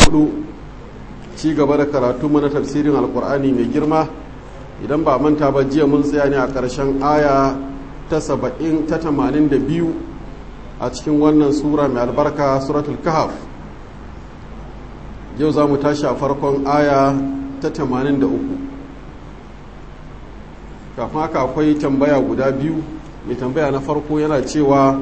hudu ci gaba da karatu mana tafsirin alkur'ani mai girma idan ba manta ba jiya mun tsaya ne a ƙarshen aya ta saba'in ta tamanin da biyu a cikin wannan sura mai albarka suratul kahaf yau za mu tashi a farkon aya ta tamanin da uku kafin haka akwai tambaya guda biyu mai tambaya na farko yana cewa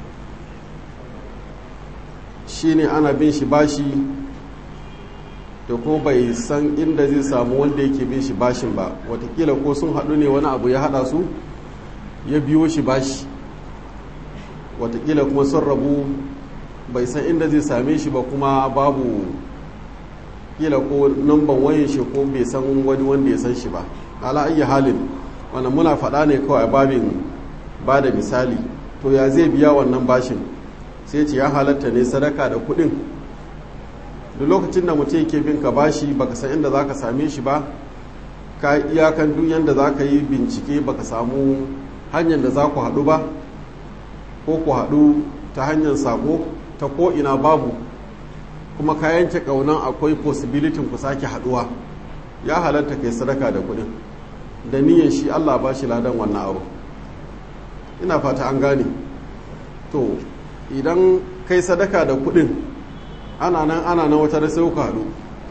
shine ana bin shi bashi da ko bai san inda zai samu wanda yake bin shi bashin ba watakila ko sun haɗu ne wani abu ya haɗa su ya biyo shi bashi watakila kuma sun rabu bai san inda zai same shi ba kuma babu kila ko namban wayan shi ko bai san wani wanda ya san shi ba ala ayi halin wannan muna faɗa ne kawai babin ba da misali to ya zai biya wannan bashin sai ce ya halatta ne sadaka da kuɗin da lokacin da mutum yake bin ka bashi baka san inda zaka same shi ba ka iyakan duk yanda zaka yi bincike baka samu hanyar da za ku haɗu ba ko ku haɗu ta hanyar sako ta ko ina babu kuma ka yanke ƙaunan akwai possibility ku sake haɗuwa ya halatta kai sadaka da kuɗin da niyyar shi Allah ba shi ladan wannan abu ina fata an gane to idan kai sadaka da kuɗin ana nan ana nan wata sai kuka haɗu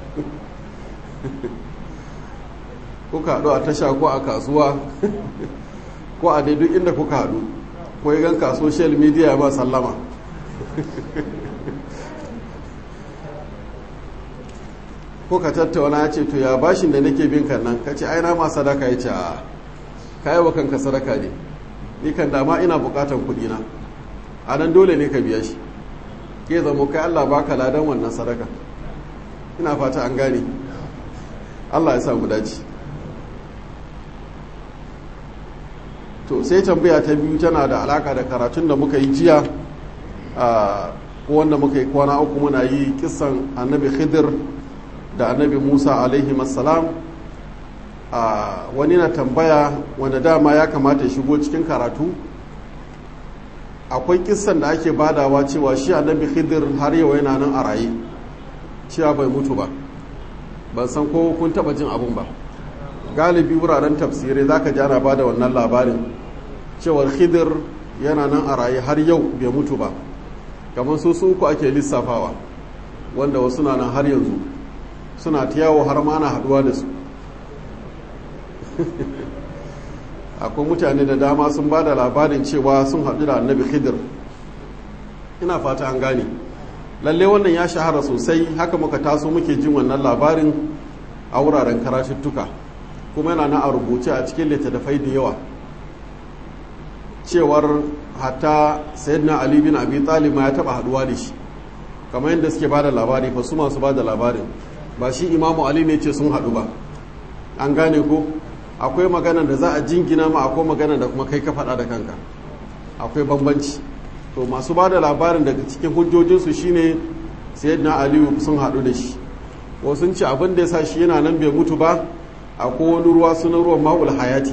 kuka haɗu a tasha ko a kasuwa ko a duk inda kuka haɗu ko yi ganka social media ba sallama ko ka tattauna ya ce to ya bashin da nake bin kan nan ka ce aina ma sadaka ya ce a kayi wa kanka sadaka ne ni kan dama ina bukatan kuɗi na a nan dole ne ka biya shi ke zamo kai Allah baka ladan wannan sadaka ina fata an gane Allah ya samu dace to sai tambaya ta biyu tana da alaka da karatun da muka yi jiya ko wanda muka yi kwana uku muna yi kisan annabi khidir da annabi musa alaihi salam wani na tambaya wanda dama ya kamata ya shigo cikin karatu akwai kissan da ake badawa cewa shi annabi khidir har yau yana nan a raye cewa bai mutu ba ban san ko kun taba jin abun ba galibi wuraren tafsirai zaka ji ana bada wannan labarin cewar khidir yana nan a raye har yau bai mutu ba kamar su su uku ake lissafawa wanda wasu na nan har yanzu suna ta yawo har ma ana haduwa da su akwai mutane da dama sun ba da labarin cewa sun haɗu da annabi khidir ina fata an gane lalle wannan ya shahara sosai haka muka taso muke jin wannan labarin a wuraren karatuttuka kuma yana na a rubuce a cikin littattafai da yawa cewar hatta sayyidina ali bin abi talib ya taba haduwa da shi kamar yadda suke bada labari fa su masu bada labarin ba shi imamu ali ne ce sun haɗu ba an gane ko akwai magana da za a jingina ma akwai magana da kuma kai ka faɗa da kanka akwai bambanci to masu ba da labarin daga cikin hujjojinsu shine sayyidina aliyu sun haɗu da shi ko sun ce abin da ya sa shi yana nan bai mutu ba akwai wani ruwa sunan ruwan ma'ul hayati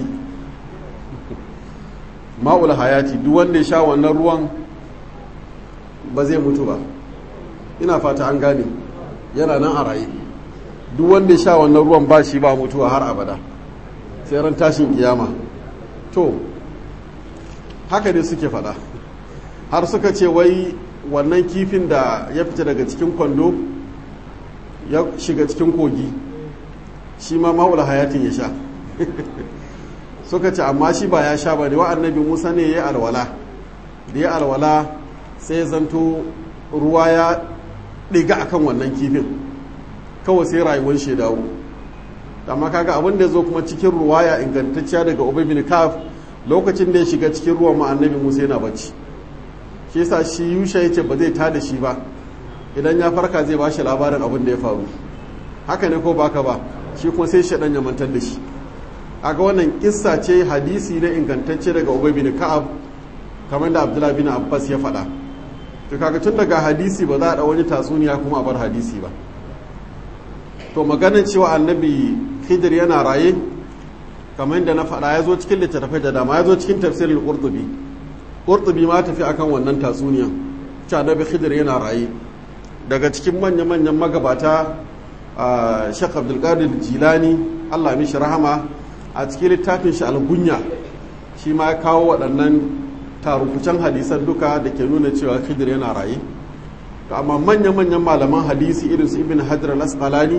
ma'ul hayati duk wanda ya sha wannan ruwan ba zai mutu ba ina fata an gane yana nan a raye duk wanda ya sha wannan ruwan ba shi ba mutuwa har abada sai ran tashin kiyama to haka ne suke fada har suka ce wai wannan kifin da ya fita daga cikin kwando ya shiga cikin kogi shi ma ma'ula hayatin ya sha suka ce amma shi ba ya sha ba ne wa annabi musa ne ya yi alwala da ya alwala sai zanto ruwa ya ɗiga akan wannan kifin kawai sai rayuwar shi dawo amma kaga abin da zo kuma cikin ruwaya ingantacciya daga ubay bin kaf lokacin da ya shiga cikin ruwan ma annabi musa yana bacci shi yasa shi yusha yace ba zai tada shi ba idan ya farka zai ba shi labarin abin da ya faru haka ne ko baka ba shi kuma sai shaɗan ya mantar da shi aga wannan kissa ce hadisi na ingantacce daga ubay bin ka'ab kamar da abdullahi bin abbas ya faɗa to kaga tun daga hadisi ba za a da wani tatsuniya kuma a bar hadisi ba to maganin cewa annabi khidir yana raye kamar yadda na faɗa ya zo cikin littattafai da dama ya zo cikin tafsirin qurtubi qurtubi ma tafi akan wannan tatsuniya cewa annabi khidir yana raye daga cikin manya-manyan magabata a shek abdulkadir jilani allah mishi rahama a cikin littafin shi algunya shi ma ya kawo waɗannan tarukucan hadisan duka da ke nuna cewa khidir yana raye amma manya-manyan malaman hadisi irin su ibn hajar al-asqalani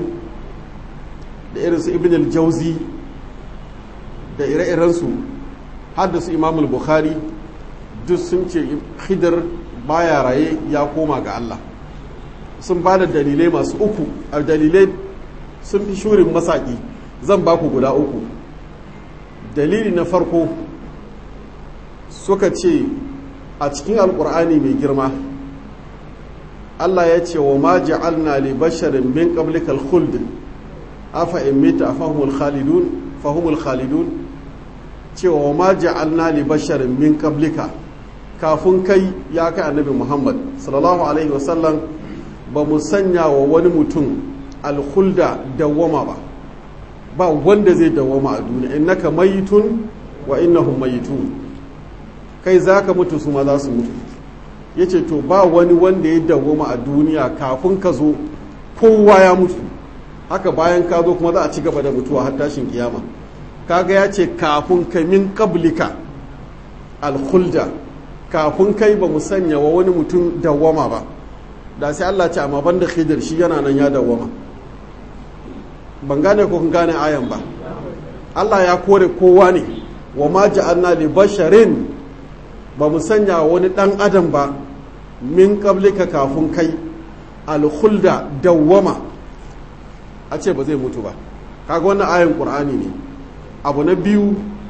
da irin su ibn al-jauzi da ire-irensu har da su imam al-bukhari duk sun ce khidir baya raye ya koma ga Allah sun ba da dalilai masu uku a dalilai sun fi shurin masaki zan ba ku guda uku dalili na farko suka ce a cikin alkur'ani mai girma Allah ya ce wa ma ja'alna li basharin min qablikal khuld afa in mita fahumul khalidun fahumul khalidun cewa wa ma ja'alna li basharin min qablika kafin kai ya kai annabi Muhammad sallallahu alaihi wasallam ba mu sanya wa wani mutum alkhulda dawwama ba ba wanda zai dawwama a duniya innaka mayitun wa innahum mayitun kai zaka mutu su ma za su mutu yace to ba wani wanda ya dawwama a duniya kafin ka zo kowa ya mutu haka bayan ka zo kuma za a ci gaba da mutuwa har tashin kiyama kaga ya ce kafin ka min qablika alkhulda kafin kai ba mu sanya wa wani mutum dawwama ba da sai Allah ce amma banda khidir shi yana nan ya dawwama ban gane ko kun gane ayan ba Allah ya kore kowa ne wa ma ja'alna li basharin ba mu sanya wani dan adam ba min qablika kafin kai alkhulda dawwama a ce ba zai mutu ba kaga wannan ayan qur'ani ne abu na biyu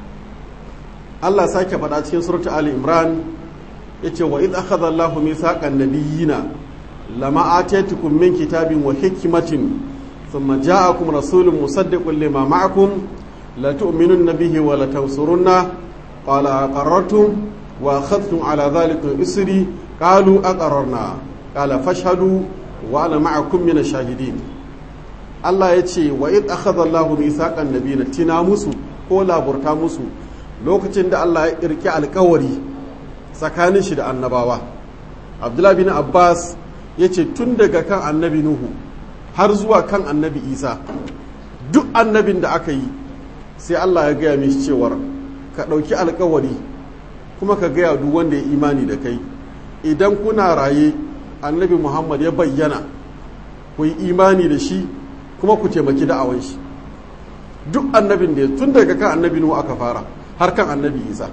Allah sake faɗa cikin suratul ali imran yace wa id akhadha Allahu mithaqan nabiyyina lama atatukum min kitabin wa hikmatin thumma ja'akum rasulun musaddiqun lima ma'akum la tu'minunna bihi wa la tansurunna qala aqarrartum wa akhadhtum ala dhalika isri qalu aqarrarna qala fashhadu wa ana ma'akum min ash-shahidin Allah yace wa id akhadha Allahu mithaqan nabiyina tina musu ko laburta musu lokacin da Allah ya kirki alkawari tsakanin shi da annabawa Abdullah bin Abbas ya ce tun daga kan annabi Nuhu har zuwa kan annabi Isa duk annabin da aka yi sai Allah ya gaya mishi cewar ka ɗauki alkawari kuma ka gaya duk wanda ya imani da kai idan kuna raye annabi Muhammad ya bayyana ku yi imani da shi kuma ku taimaki da'awan shi duk annabin da tun daga kan annabi Nuhu aka fara har kan annabi Isa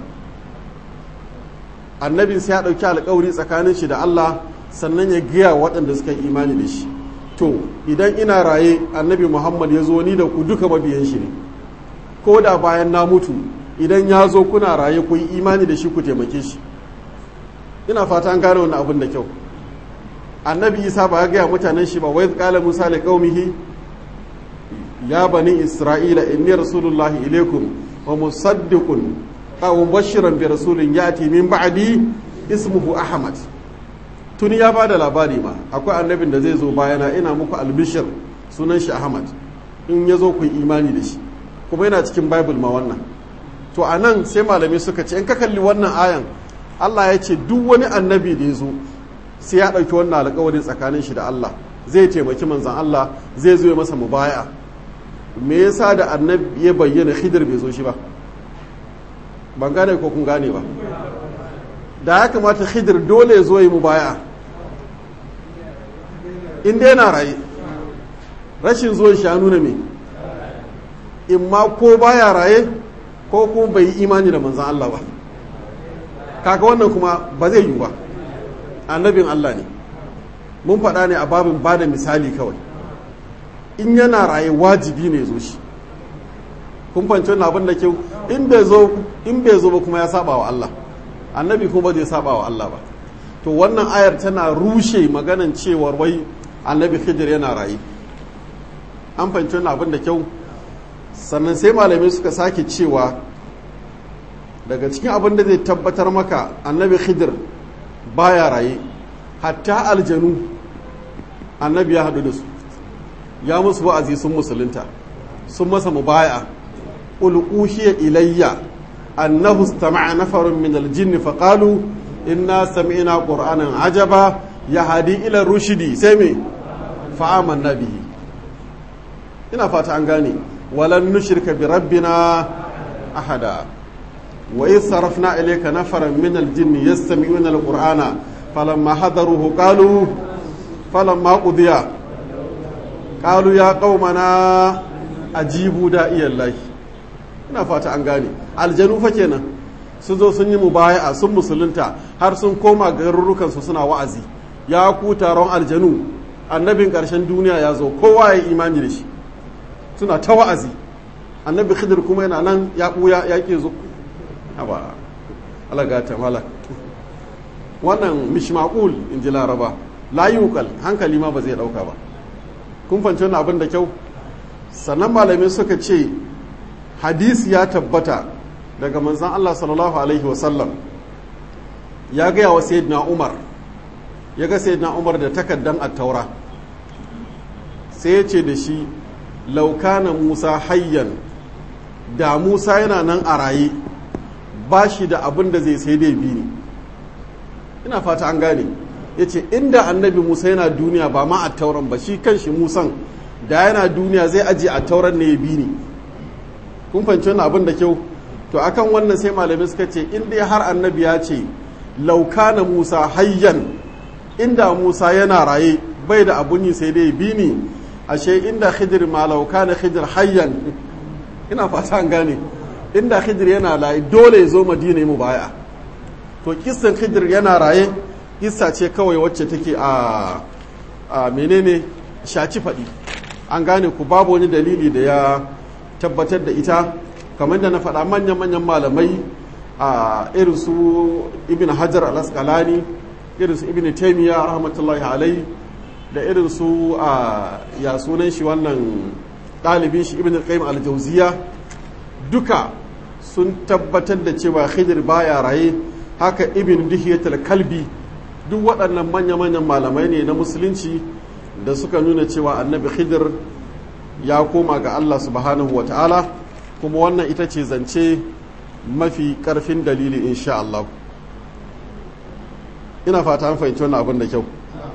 annabin sai ya ɗauki alkawari tsakanin shi da Allah sannan ya gaya waɗanda suka yi imani da shi to idan ina raye annabi Muhammad ya zo ni da ku duka mabiyan shi ne ko da bayan na mutu idan ya zo kuna raye ku yi imani da shi ku taimake shi ina fata an gane wannan abin da kyau annabi Isa ba ya gaya mutanen shi ba wai qala Musa li qaumihi ya bani Isra'ila inni rasulullahi ilaikum wa musaddiqun aw mubashiran bi rasulin yati min ba'di ismuhu ahmad tuni ya bada labari ma akwai annabin da zai zo bayana ina muku albishir sunan shi ahmad in ya zo ku imani da shi kuma yana cikin bible ma wannan to a nan sai malamai suka ce in ka kalli wannan ayan allah ya ce duk wani annabi da ya zo sai ya ɗauki wannan alkawarin tsakanin shi da allah zai taimaki manzan allah zai zo ya masa mubaya me yasa da annabi ya bayyana khidir bai zo shi ba ban gane ko kun gane ba da ya kamata khidir dole ya zo yi mubaya in dai na raye rashin zuwan shi ya nuna me in ma ko baya raye ko kuma bai yi imani da manzan Allah ba kaga wannan kuma ba zai yi ba annabin Allah ne mun faɗa ne a babin ba da misali kawai in yana raye wajibi ne zo shi kun fanci wannan abin da kyau in bai zo in bai zo ba kuma ya saba wa Allah annabi kuma zai saba wa Allah ba to wannan ayar tana rushe maganan cewar wai annabi Khidir yana raye an fanci wannan abin da kyau sannan sai malamai suka sake cewa daga cikin abin da zai tabbatar maka annabi Khidir baya raye hatta aljanu annabi ya haɗu da su ya musu wa'azi sun musulunta sun masa mubaya qul uhiya ilayya annahu istama'a nafarun min aljinn faqalu inna sami'na qur'anan ajaba ya hadi ila rushidi sai me fa'aman nabihi ina fata an gane walan nushirka bi rabbina ahada wa idh sarafna ilayka nafaran min al-jinni yastami'una al-qur'ana falamma hadaruhu qalu falamma qudiya qalu ya qaumana ajibu da'iyallahi ina fata an gane aljanu fa kenan sun zo sun yi mubaya'a sun musulunta har sun koma garurukan su suna wa'azi ya ku taron aljanu annabin ƙarshen duniya ya zo kowa ya imani da shi suna ta wa'azi annabi khidir kuma yana nan ya ɓuya ya ke zo ba alagata malak wannan mishmaqul in ji laraba layukal hankali ma ba zai ɗauka ba kun fanci wani abin da kyau sannan malamai suka ce hadisi ya tabbata daga manzan allah sallallahu alaihi wasallam ya gaya wa sayyidina umar ya ga sayyidina umar da takaddan attaura sai ya ce da shi laukana musa hayyan da musa yana nan a raye ba shi da abin da zai sai dai bi ne ina fata an gane ya ce inda annabi musa yana duniya ba ma attauran ba shi kan shi musan da yana duniya zai ajiye attauran ne ya bi ne kun fahimci wannan abin da kyau to akan wannan sai malamai suka ce in dai har annabi ya ce laukana musa hayyan inda musa yana raye bai da abun yi sai dai bi ni ashe inda khidir ma laukana khidir hayyan ina fata an gane inda khidir yana raye dole ya zo madina mu baya to kissan khidir yana raye kissa ce kawai wacce take a a menene shaci faɗi an gane ku babu wani dalili da ya tabbatar da ita kamar da na faɗa manyan-manyan malamai a irin su ibn hajar al-asqalani irin su ibn taymiya rahmatullahi alai da irin su a ya sunan shi wannan ɗalibin shi ibn qayyim al-jawziya duka sun tabbatar da cewa khidir baya raye haka ibn dihiyatul kalbi duk waɗannan manya-manyan malamai ne na musulunci da suka nuna cewa annabi khidir ya koma ga Allah subhanahu wa ta'ala kuma wannan ita ce zance mafi ƙarfin dalili insha Allah ina fata an fahimci wannan abin da kyau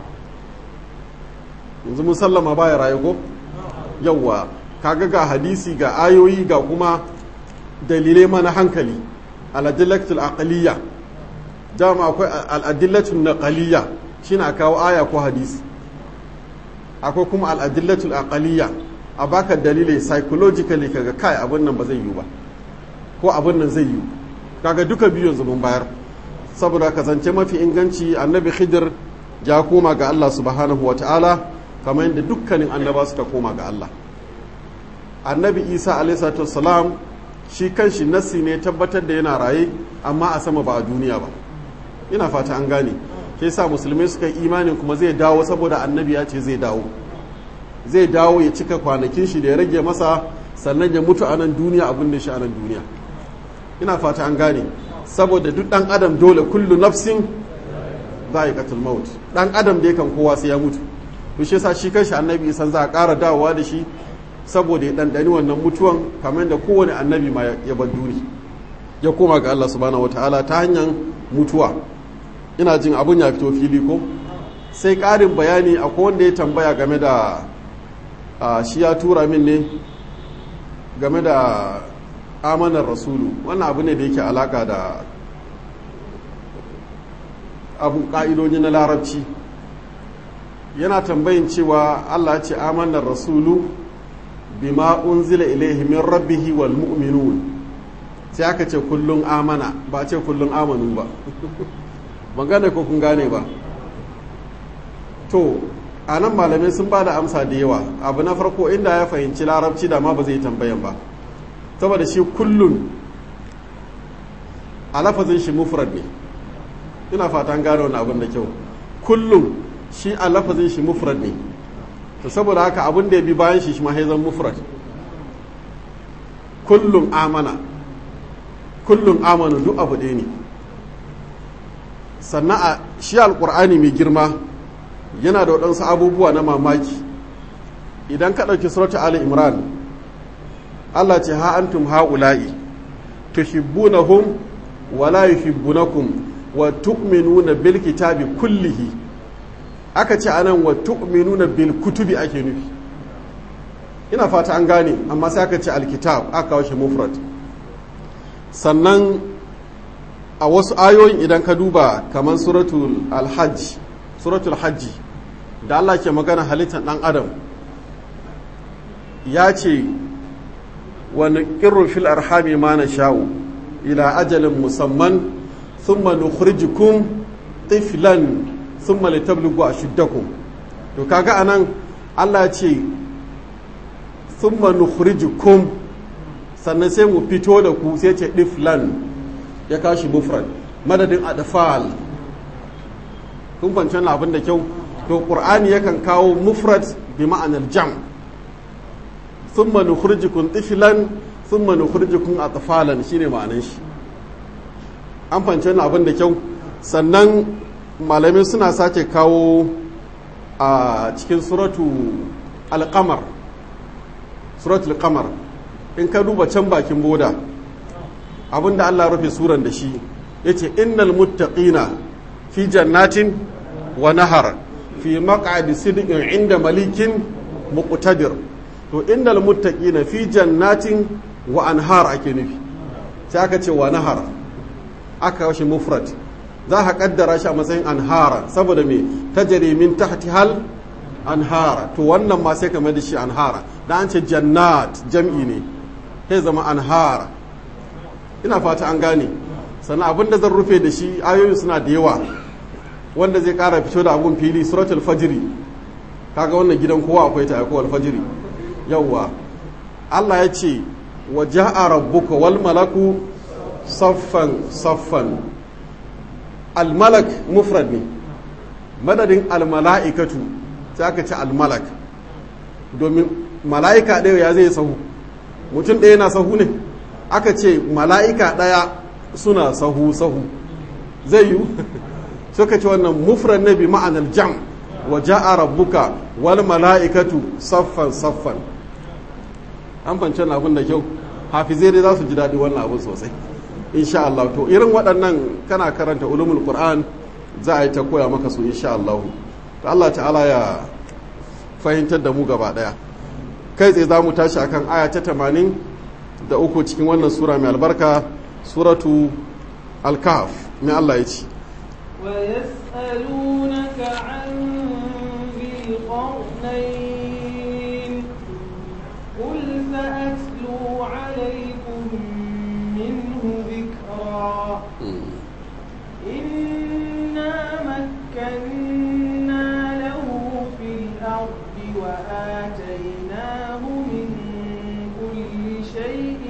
yanzu mun sallama baya raye ko yawwa kaga ga hadisi ga ayoyi ga kuma dalilai mana hankali al-adillatul aqliyya dama akwai al-adillatul naqliyya shine a kawo aya ko hadisi akwai kuma al-adillatul aqliyya a baka dalilai psychologically kaga kai abin nan ba zai yi ba ko abin nan zai yi kaga duka biyu yanzu mun bayar saboda ka zance mafi inganci annabi khidir ya koma ga Allah subhanahu wa ta'ala kamar yadda dukkanin annaba suka koma ga Allah annabi isa alaihi salam shi kanshi nassi ne tabbatar da yana raye amma a sama ba a duniya ba ina fata an gane ke sa musulmai suka yi imanin kuma zai dawo saboda annabi ya ce zai dawo zai dawo ya cika kwanakin shi da ya rage masa sannan ya mutu a nan duniya abin da shi a nan duniya ina fata an gane saboda duk dan adam dole kullu nafsin za'iqatul maut dan adam da kan kowa sai ya mutu to shi yasa shi kanshi annabi san za a ƙara dawowa da shi saboda ya dandani wannan mutuwan kamar da kowane annabi ma ya bar duni ya koma ga Allah subhanahu wataala ta hanyar mutuwa ina jin abun ya fito fili ko sai ƙarin bayani akwai wanda ya tambaya game da shi ya tura min ne game da amanar rasulu wannan abu ne da yake alaka da abu ƙa'idoji na larabci yana tambayin cewa allah ce amanar rasulu bima unzila ilaihi min rabbihi wal mu'minun sai aka ce kullum amana ba ce kullum amanu ba ban gane ko kun gane ba to a nan malamai sun ba da amsa da yawa abu na farko inda ya fahimci larabci da ma ba zai tambayan ba saboda shi kullun a lafazin shi mufrad ne ina fatan gano wani abin da kyau kullum shi a lafazin shi mufrad ne to saboda haka abin da ya bi bayan shi shi ma haizan mufrad kullum amana kullum amanu duk abu ɗaya ne sannan a shi alƙur'ani mai girma yana da waɗansu abubuwa na mamaki idan ka ɗauki surata ali imran allah ce ha antum ha'ula'i tuhibbunahum wa la yuhibbunakum wa tu'minuna bil kitabi kullihi aka ce anan wa tu'minuna bil kutubi ake nufi ina fata an gane amma sai aka ce alkitab aka kawo shi mufrad sannan a wasu ayoyin idan ka duba kamar suratul alhajj suratul hajji da Allah ke magana halittar dan adam ya ce wani ƙirru fil arhami ma na sha'u ila ajalin musamman thumma nukhrijukum tiflan thumma litablugu ashuddakum to kaga anan Allah ce thumma nukhrijukum sannan sai mu fito da ku sai ce tiflan ya kashi mufrad madadin adfal kun fahimci abin da kyau to qur'ani yakan kawo mufrad bi ma'anar jam' thumma nukhrijukum tiflan thumma nukhrijukum atfalan shine ma'anan shi an fahimci wannan abin da kyau sannan malamai suna sake kawo a cikin suratu alqamar suratul qamar in ka duba can bakin boda abinda Allah rufe suran da shi yace innal muttaqina fi jannatin wa nahar fi maq'adi sidqin inda malikin muqtadir to innal muttaqina fi jannatin wa anhar ake nufi sai aka ce wa nahar aka washe mufrad za ka kaddara shi a matsayin anhara saboda me tajri min tahti hal anhara to wannan ma sai ka mai da shi anhara da an ce jannat jam'i ne sai zama anhara ina fata an gane sannan abin da zan rufe da shi ayoyin suna da yawa wanda zai kara fito da abun fili suratul fajri kaga wannan gidan kowa akwai ta ko alfajiri yawwa Allah ya ce wa ja'a rabbuka wal malaku saffan saffan al malak mufrad ne madadin al mala'ikatu sai aka ce al malak domin mala'ika ɗaya ya zai sahu mutum ɗaya na sahu ne aka ce mala'ika ɗaya suna sahu sahu zai yi suka ce wannan mufrad ne bi ma'anar jam' wa ja'a rabbuka wal mala'ikatu saffan saffan an fance na abin da kyau hafizai dai za su ji daɗi wannan abin sosai insha Allah to irin waɗannan kana karanta ulumul qur'an za a yi ta koya maka su insha Allah to Allah ta'ala ya fahimtar da mu gaba ɗaya kai tsaye za mu tashi akan aya ta tamanin da uku cikin wannan sura mai albarka suratu al-kahf mai Allah ya ce ويسألونك عن ذي القرنين قل سأتلو عليكم منه ذكرا إنا مكنا له في الأرض وآتيناه من كل شيء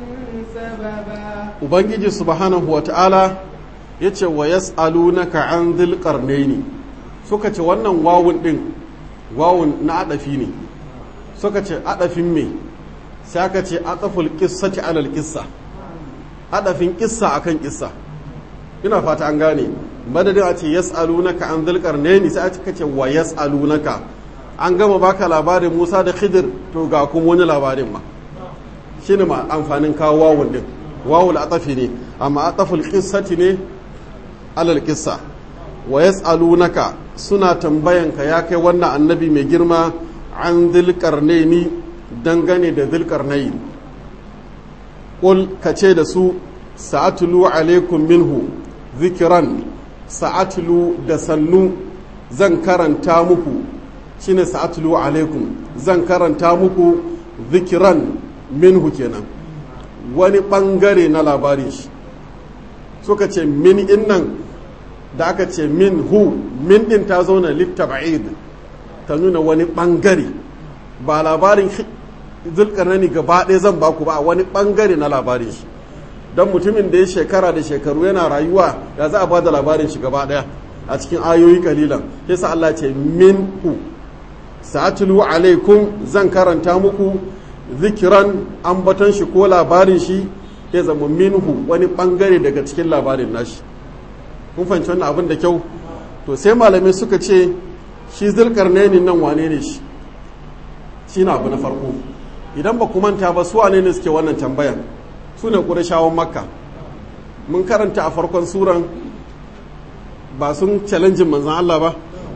سببا ubangiji subhanahu wa ta'ala ya ce wa yas'alunaka an dhil qarnaini suka ce wannan wawun din wawun na adafi ne suka ce adafin me sai aka ce ataful qissati alal qissa adafin qissa akan qissa ina fata an gane madadin a ce yas'alunaka an dhil qarnaini sai aka ce wa yas'alunaka an gama baka labarin Musa da Khidir to ga kuma wani labarin ma shine ma amfanin kawo wawun din wawul atafi ne amma ataful qissati ne alal qissa wa yas'alunaka suna tambayanka ya kai wannan annabi mai girma an dhil qarnaini dangane da dhil qarnain qul kace da su sa'atlu alaikum minhu zikran sa'atlu da sannu zan karanta muku shine sa'atlu alaikum zan karanta muku zikiran minhu kenan wani bangare na labarin shi suka ce min innan da aka ce min hu min din ta zauna littaba'id ta nuna wani bangare ba labarin zulkarnani gaba ɗaya zan baku ba wani bangare na labarin shi don mutumin da ya shekara da shekaru yana rayuwa ya za a ba da labarin shi gaba ɗaya a cikin ayoyi kalilan yasa Allah ce min hu sa'atulu alaikum zan karanta muku zikiran ambaton shi ko labarin shi ya zama minhu wani bangare daga cikin labarin nashi kun fahimci wannan abin da kyau to sai malamai suka ce shi zulkarnaini nan wane ne shi shi na abu na farko idan ba ku manta ba su wane ne suke wannan tambayan su ne ƙurashawan makka mun karanta a farkon suran ba sun challenge manzan Allah ba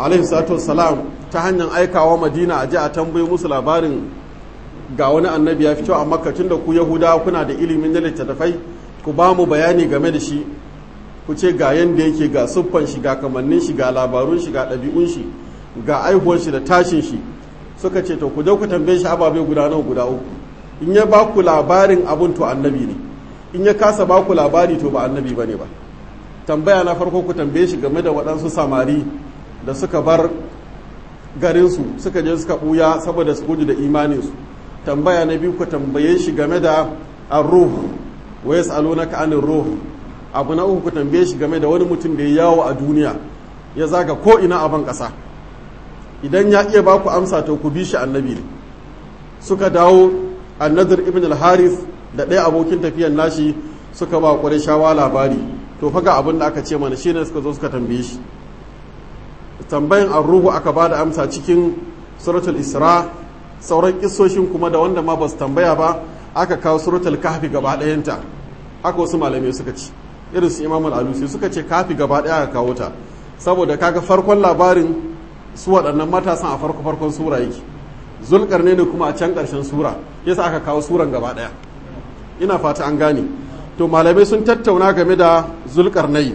alaihi salatu wassalam ta hanyar aikawa madina a ji a tambayi musu labarin ga wani annabi ya fito a makka tun da ku yahudawa kuna da ilimin na littattafai ku ba mu bayani game da shi ku ce ga yanda yake ga siffan shi ga kamannin shi ga labarun shi ga ɗabi'un shi ga aihuwar shi da tashin shi suka ce to ku je ku tambaye shi ababe guda nawa guda uku in ya ba ku labarin abun to annabi ne in ya kasa ba ku labari to ba annabi bane ba tambaya na farko ku tambaye shi game da waɗansu samari da suka bar garinsu suka je suka ɓuya saboda su gudu da imaninsu tambaya na biyu ku tambaye shi game da arruh wa yas'alunaka anir ruh abu na uku ku tambaye shi game da wani mutum da ya yawo a duniya ya zaga ko ina a ban ƙasa idan ya iya ba ku amsa to ku bi shi annabi ne suka dawo annadir ibn al-harith da ɗaya abokin tafiyan nashi suka ba shawa labari to faga abin da aka ce mana shine suka zo suka tambaye shi tambayan arruhu aka ba da amsa cikin suratul isra sauran kisoshin kuma da wanda ma ba su tambaya ba aka kawo suratul kahfi gaba ɗayanta haka wasu malamai suka ci irin su imam al-alusi suka ce kafi gaba ɗaya aka kawo ta saboda kaga farkon labarin su waɗannan matasan a farko farkon sura yake zulkar ne kuma a can ƙarshen sura yasa aka kawo suran gaba ɗaya ina fata an gane to malamai sun tattauna game da zulkar nayi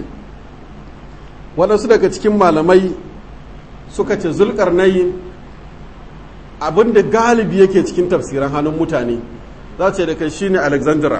waɗansu daga cikin malamai suka ce zulkar nayi abinda galibi yake cikin tafsiran hannun mutane za ce da kai shine alexandra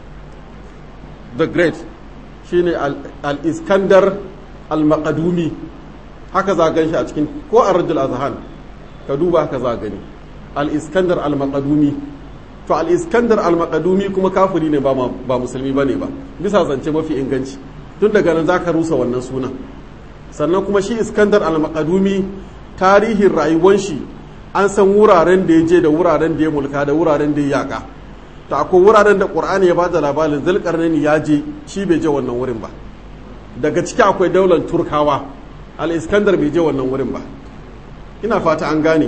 the great shine al-iskandar al-maqadumi haka za gan shi a cikin ko a rajul azhan ka duba haka za gani al-iskandar al-maqadumi to al-iskandar al-maqadumi kuma kafiri ne ba ba musulmi bane ba bisa zance mafi inganci tun daga nan zaka rusa wannan sunan sannan kuma shi iskandar al-maqadumi tarihin rayuwar shi an san wuraren da ya je da wuraren da ya mulka da wuraren da ya yaka ta akwai wuraren da qur'ani ya bada labarin zulkarnaini ya je shi bai je wannan wurin ba daga ciki akwai daular turkawa al-iskandar bai je wannan wurin ba ina fata an gane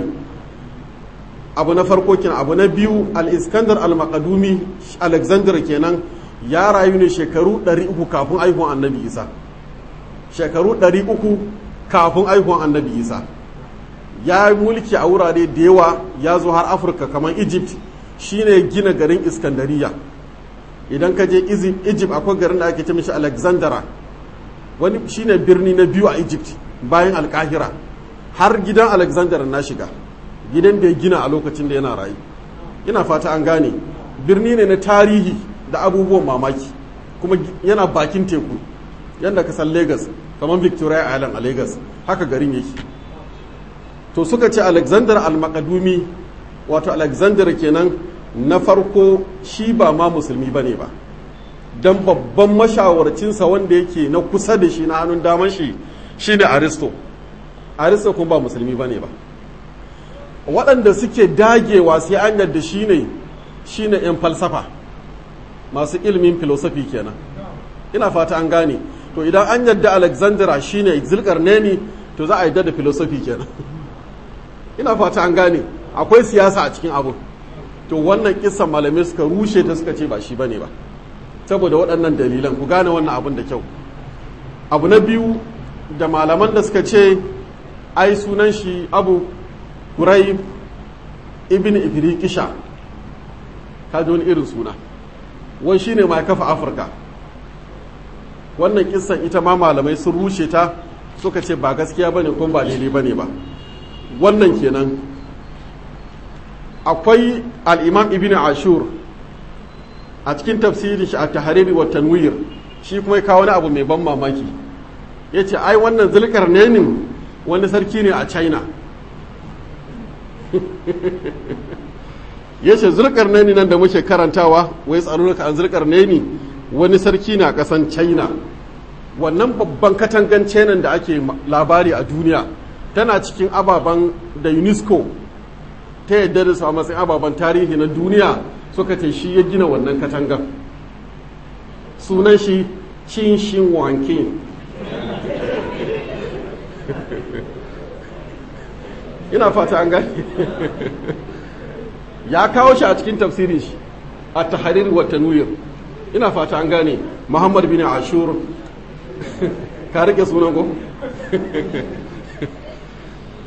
abu na farko kenan abu na biyu al-iskandar al-maqdumi alexander kenan ya rayu ne shekaru 300 kafin aihuwan annabi isa shekaru 300 kafin aihuwan annabi isa ya mulki a wurare da yawa ya zo har afirka kamar egypt shine gina garin iskandariya idan ka je egypt akwai garin da ake ce mishi alexandra wani shine birni na biyu a egypt bayan alkahira har gidan alexander na shiga gidan da ya gina a lokacin da yana rayu ina fata an gane birni ne na tarihi da abubuwan mamaki kuma yana bakin teku yadda ka san lagos kamar victoria island a lagos haka garin yake to suka ce alexander al-makadumi wato alexander kenan na farko shi ba ma musulmi bane ba don babban mashawarcinsa wanda yake na kusa da shi na hannun daman shi shine aristo aristo kuma ba musulmi bane ba waɗanda suke dagewa sai an yadda shi ne shi ne 'yan falsafa masu ilimin filosofi kenan ina fata an gane to idan an yadda alexandra shi ne neni to za a yadda da filosofi kenan ina fata an gane akwai siyasa a cikin abu to wannan kisan malamai suka rushe ta suka ce ba shi bane ba saboda waɗannan dalilan ku gane wannan abun da kyau abu na biyu da malaman da suka ce ai sunan shi abu Quraib ibn Ifriqisha ka ji wani irin suna wani shine mai kafa Afirka wannan kissan ita ma malamai sun rushe ta suka ce ba gaskiya bane kuma ba daidai bane ba wannan kenan akwai al-Imam Ibn Ashur a cikin tafsirin shi a tahariri wa tanwir shi kuma ya kawo wani abu mai ban mamaki yace ai wannan zulkarnainin wani sarki ne a China ya ce zulkarnaini nan da muke karantawa wai tsarurruka an zulkarnaini wani sarki na kasan china wannan babban katangan china da ake labari a duniya tana cikin ababen da unesco ta yadda da su a matsayin ababen tarihi na duniya suka ce shi ya gina wannan katangan sunan shi chin shin wankin ina fata an gani ya kawo shi a cikin tafsirin shi a taharir wa tanwir ina fata an gane muhammad bin ashur ka rike sunan ko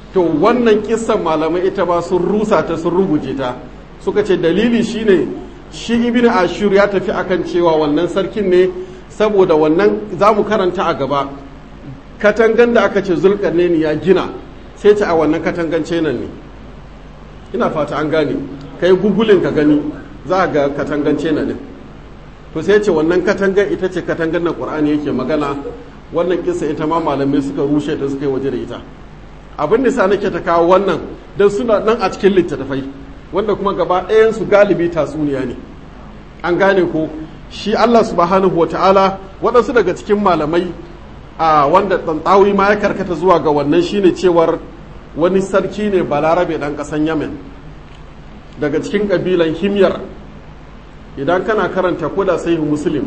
to wannan kissan malamai ita ba sun rusa ta sun ruguje ta suka ce dalili shine shi ibn ashur ya tafi akan cewa wannan sarkin ne saboda wannan za mu karanta a gaba katangan da aka ce zulkarnaini ya gina sai ce a wannan katangance nan ne ina fata an gane kai gugulin ka gani za a ga katangance nan ne to sai ce wannan katangan ita ce katangan na qur'ani yake magana wannan kisa ita ma malamai suka rushe ta suka yi waje da ita abin da sa nake ta kawo wannan don suna nan a cikin littattafai wanda kuma gaba ɗayan su galibi tatsuniya ne an gane ko shi Allah subhanahu wa ta'ala waɗansu daga cikin malamai a wanda tsantsawi ma ya karkata zuwa ga wannan shine cewar wani sarki ne balarabe ɗan ƙasan yamen daga cikin ƙabilan himyar idan kana karanta koda sai muslim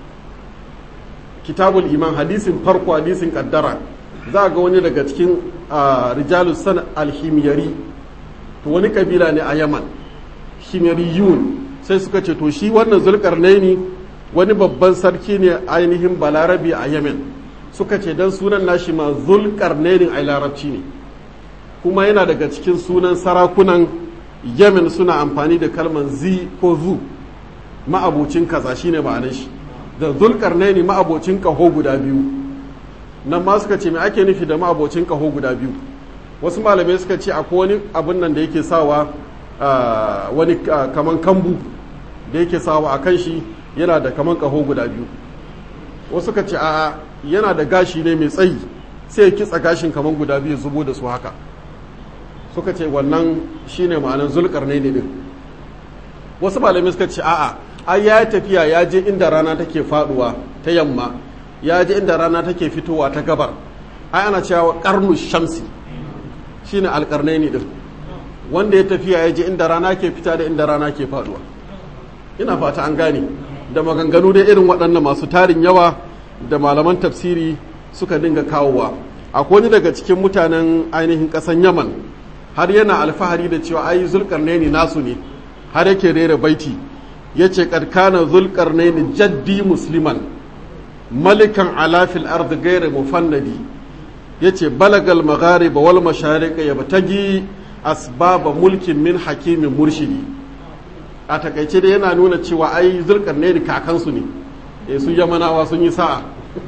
kitabul iman hadisin farko hadisin kaddara za ga wani daga cikin rijalus san alhimyari to wani kabila ne a yaman himyariyun sai suka ce to shi wannan zulkarnaini wani babban sarki ne ainihin balarabi a yemen suka ce dan sunan nashi ma zulkarnainin a larabci ne kuma yana daga cikin sunan sarakunan yemen suna amfani da kalman zi ko zu ma'abocin kaza shine ma'anar shi da zulkarnaini ma'abocin kaho guda biyu nan ma suka ce me ake nufi da ma'abocin kaho guda biyu wasu malamai suka ce akwai wani abin nan da yake sawa wani kaman kambu da yake sawa a kan shi yana da kaman kaho guda biyu wasu suka ce a yana da gashi ne mai tsayi sai ya kitsa gashin kaman guda biyu zubo da su haka suka ce wannan shine ma'anar zulkarnaini din wasu malamai suka ce a'a ai ya tafiya ya je inda rana take faduwa ta yamma ya je inda rana take fitowa ta gabar ai ana cewa karnu shamsi shine alkarnaini din wanda ya tafiya ya je inda rana ke fita da inda rana ke faduwa ina fata an gane da maganganu da irin waɗannan masu tarin yawa da malaman tafsiri suka dinga kawowa akwai wani daga cikin mutanen ainihin ƙasan yaman har yana alfahari da cewa ai zulkarnaini nasu ne har yake rera baiti ya ce ƙarƙana zulƙarnaini jaddi musliman malikan alafil ardi gaira mufannadi ya ce balagal maghariba wal mashariqa ya batagi asbaba mulkin min hakimin murshidi a takaice da yana nuna cewa ai zulƙarnaini kakansu ne e su yamanawa sun yi sa'a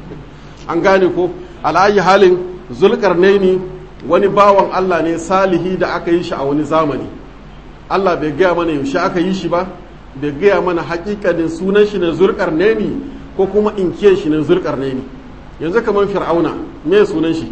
an gane ko al'ayi halin zulƙarnaini wani bawan Allah ne salihi da aka yi shi a wani zamani Allah bai gaya mana yaushe aka yi shi ba bai gaya mana hakikanin sunan shi ne zurkar neni ko kuma inkiyar shi ne zurkar neni yanzu kamar fir'auna me sunan shi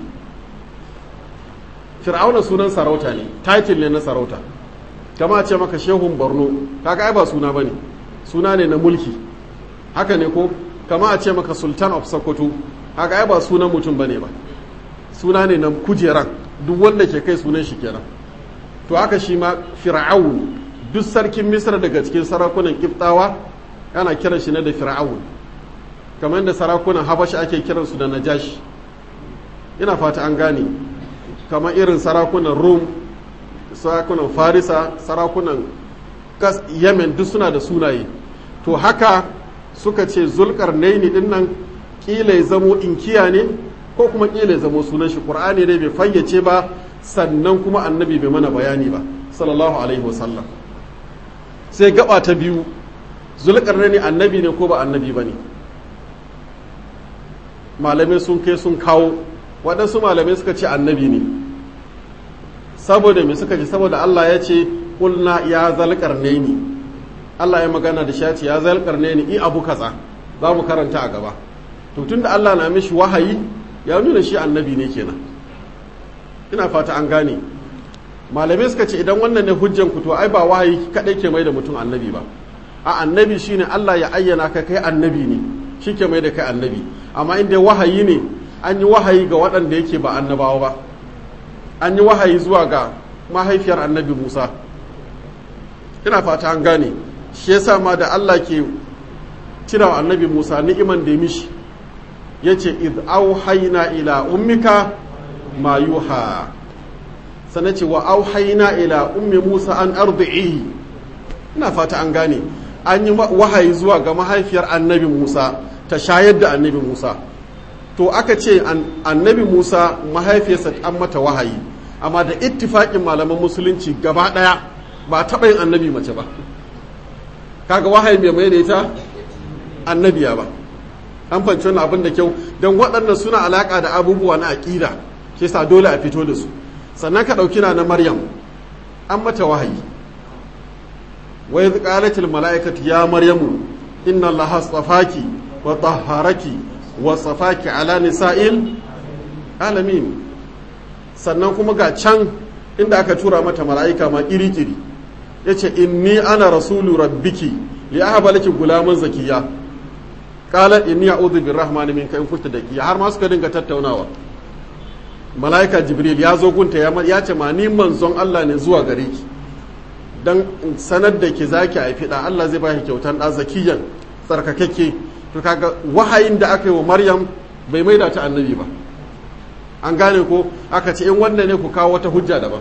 fir'auna sunan sarauta ne title ne na sarauta kama ce maka shehun borno kaga ai ba suna bane suna ne na mulki haka ne ko kama a ce maka sultan of sokoto haka ai ba sunan mutum bane ba suna ne na kujeran duk wanda ke kai sunan shi kenan to haka shi ma fir'aun duk sarkin misra daga cikin sarakunan kiftawa ana kiran shi ne da fir'aun kamar da sarakunan habashi ake kiransu da najashi ina fata an gane kamar irin sarakunan rum sarakunan farisa sarakunan kas yemen duk suna da sunaye to haka suka ce zulkar naini din nan kila ya zamo inkiya ne ko kuma kila ya zamo sunan shi qur'ani ne bai fayyace ba sannan kuma annabi bai mana bayani ba sallallahu alaihi wasallam sai gaba ta biyu zulkarnaini annabi ne ko ba annabi ba ne malamai sun kai sun kawo waɗansu malamai suka ce annabi ne saboda me suka ce saboda Allah ya ce kulna ya zalkarnaini Allah ya magana da shi ya ce ya zalkarnaini i abu kaza za mu karanta a gaba to tunda Allah na mishi wahayi ya nuna shi annabi ne kenan ina fata an gane malamai suka ce idan wannan ne hujjan ku to ai ba wahayi kadai ke mai da mutum annabi ba a annabi shine Allah ya ayyana ka kai annabi ne shi ke mai da kai annabi amma inda wahayi ne an yi wahayi ga waɗanda yake ba annabawa ba an yi wahayi zuwa ga mahaifiyar annabi Musa ina fata an gane shi yasa ma da Allah ke cira annabi Musa ni'iman da ya mishi yace id auhayna ila ummika ma yuha sannan ce wa auhaina ila ummi musa an ardi'i ina fata an gane an yi wahayi zuwa ga mahaifiyar annabi musa ta shayar da annabi musa to aka ce annabi musa mahaifiyarsa an mata wahayi amma da ittifaƙin malaman musulunci gaba ɗaya ba taɓa yin annabi mace ba kaga wahayi mai mai da ita annabiya ba an fanci wani abin da kyau don waɗannan suna alaƙa da abubuwa na aƙida ke sa dole a fito da su sannan ka ɗauki na na maryam an mata wahayi wa idh qalatil mala'ikatu ya maryamu inna allaha astafaki wa tahharaki wa safaki ala nisa'il alamin sannan kuma ga can inda aka tura mata mala'ika ma kiri-kiri yace inni ana rasulu rabbiki li ahaba laki gulaman zakiya qala inni a'udhu birrahmani minka in kunta dakiya har ma suka dinga tattaunawa mala'ika jibril ya zo gunta ya ce ma ni manzon Allah ne zuwa gare ki dan sanar da ki zaki haifi da Allah zai baki kyautan da zakiyan tsarkakakke to kaga wahayin da aka yi wa Maryam bai maida ta annabi ba an gane ko aka ce in wannan ne ku kawo wata hujja daban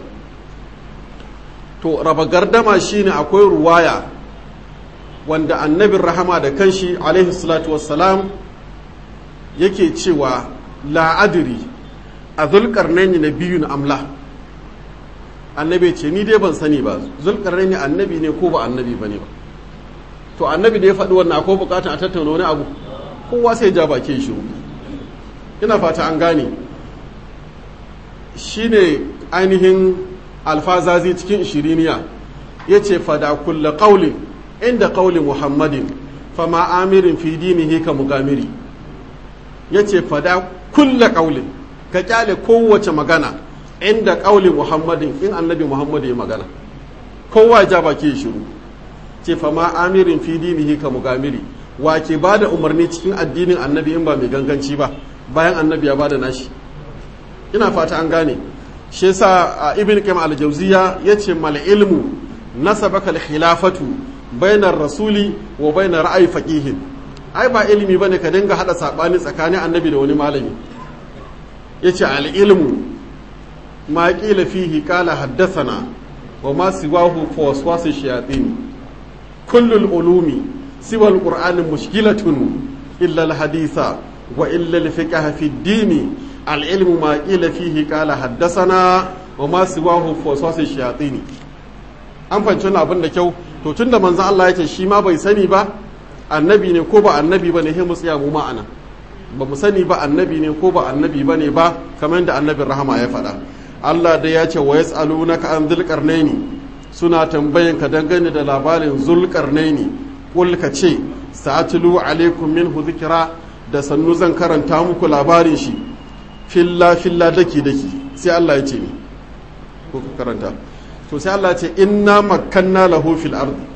to raba gardama shine akwai ruwaya wanda annabin rahama da kanshi alaihi salatu wassalam yake cewa la adri a zulkarnaini na biyun amla annabi ce ni dai ban sani ba zulkarnaini annabi ne ko ba annabi ba ne ba to annabi da ya faɗi wannan akwai bukatun a tattauna wani abu kowa sai ja baki shiru ina fata an gane shine ainihin alfazazi cikin ishiriniya ya ce fada kulla ƙaulin inda ƙaulin muhammadin fama amirin fi dinihi ka mugamiri ya ce fada kulla ƙaulin ka kyale kowace magana inda ƙaulin muhammadin in annabi muhammadu ya magana kowa ja baki shiru ce fama amirin fi dinihi ka mugamiri wa ke ba da umarni cikin addinin annabi in ba mai ganganci ba bayan annabi ya ba da nashi ina fata an gane shi yasa ibn qayyim al-jawziya yace mal ilmu nasabaka al-khilafatu bainar rasuli wa bainar ra'ayi faqihin ai ba ilimi bane ka dinga hada sabani tsakanin annabi da wani malami yace al-ilmu ma qila fihi qala haddathana wa ma siwahu fa waswasu shayatin kullu al-ulumi siwa al-qur'ani mushkilatun illa al-haditha wa illa al-fiqh fi ad-din العلم ما قيل فيه قال حدثنا وما سواه فوسواس الشياطين an fahimci wani abin da kyau to tun da manzo Allah ya ce shi ma bai sani ba annabi ne ko ba annabi ba ne he mu tsaya mu ma'ana ba mu sani ba annabi ne ko ba annabi ba ne ba kamar da annabin rahama ya faɗa Allah da ya ce wa yas'alunaka an dhulqarnaini suna tambayan ka dangane da labarin zulqarnaini kul ka ce sa'atlu alaikum minhu dhikra da sannu zan karanta muku labarin shi filla filla daki daki sai Allah ya ce ni ko ka karanta to sai Allah ya ce inna makkanna lahu fil ardi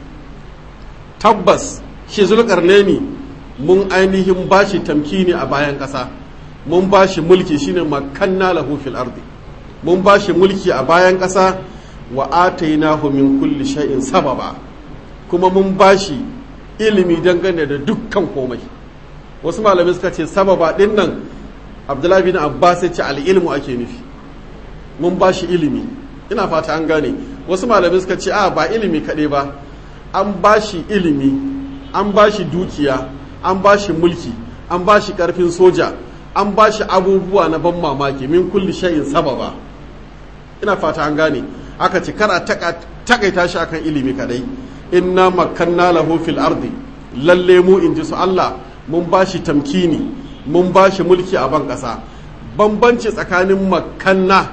tabbas shi zulqarnaini mun ainihin bashi tamkini a bayan ƙasa mun bashi mulki shine makkanna lahu fil ardi mun bashi mulki a bayan ƙasa wa atainahu min kulli shay'in sababa kuma mun bashi ilimi dangane da dukkan komai wasu malamai suka ce sababa din nan abdullahi bin abbas ya ce al'ilmu ake nufi mun ba shi ilimi ina fata an gane wasu malamai suka ce a ba ilimi kaɗai ba an ba shi ilimi an ba shi dukiya an ba shi mulki an ba shi ƙarfin soja an ba shi abubuwa na ban mamaki min kulli shay'in sababa ina fata an gane aka ce kar a takaita shi akan ilimi kaɗai inna makanna lahu fil ardi lalle mu in ji su Allah mun ba shi tamkini mun ba shi mulki a ban ƙasa bambanci tsakanin makanna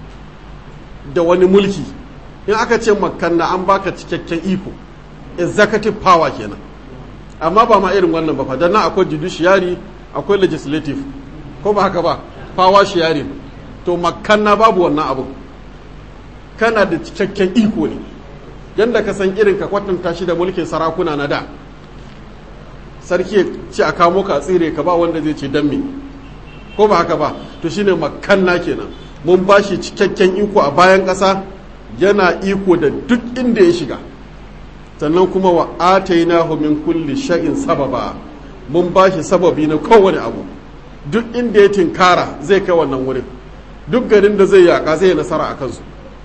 da wani mulki in aka ce makanna an baka cikakken iko executive power kenan amma ba ma irin wannan ba fa dan akwai judiciary akwai legislative ko ba haka ba power sharing to makanna babu wannan abu kana da cikakken iko ne yanda ka san irin ka kwatanta shi da mulkin sarakuna na da sarki ce a kamo ka tsire ka ba wanda zai ce dan me ko ba haka ba to shine makanna kenan mun ba shi cikakken iko a bayan ƙasa yana iko da duk inda ya shiga sannan kuma wa atainahu min kulli sha'in sababa mun ba shi sababi na kowane abu duk inda ya tinkara zai kai wannan wurin duk garin da zai yaka zai nasara a kansu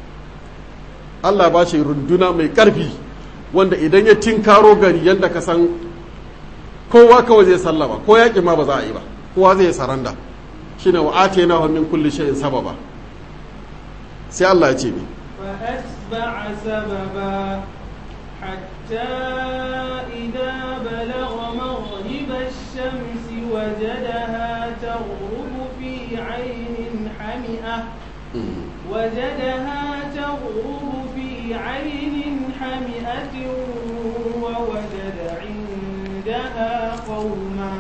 Allah ba shi runduna mai ƙarfi wanda idan ya tinkaro gari yadda ka san kowa kawai zai sallama ko yaƙi ma ba za a yi ba kowa zai saranda shine wa atayna min kulli shay'in sababa sai Allah ya ce ni فأتبع سببا حتى إذا بلغ مغرب الشمس وجدها تغرب في عين حمئة وجدها تغرب في عين حمئة ووجد عندها قوما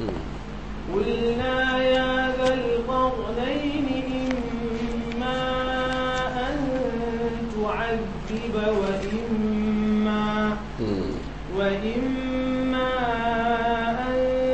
قلنا يا ذا القرنين إما أن تعذب وإما وإما أن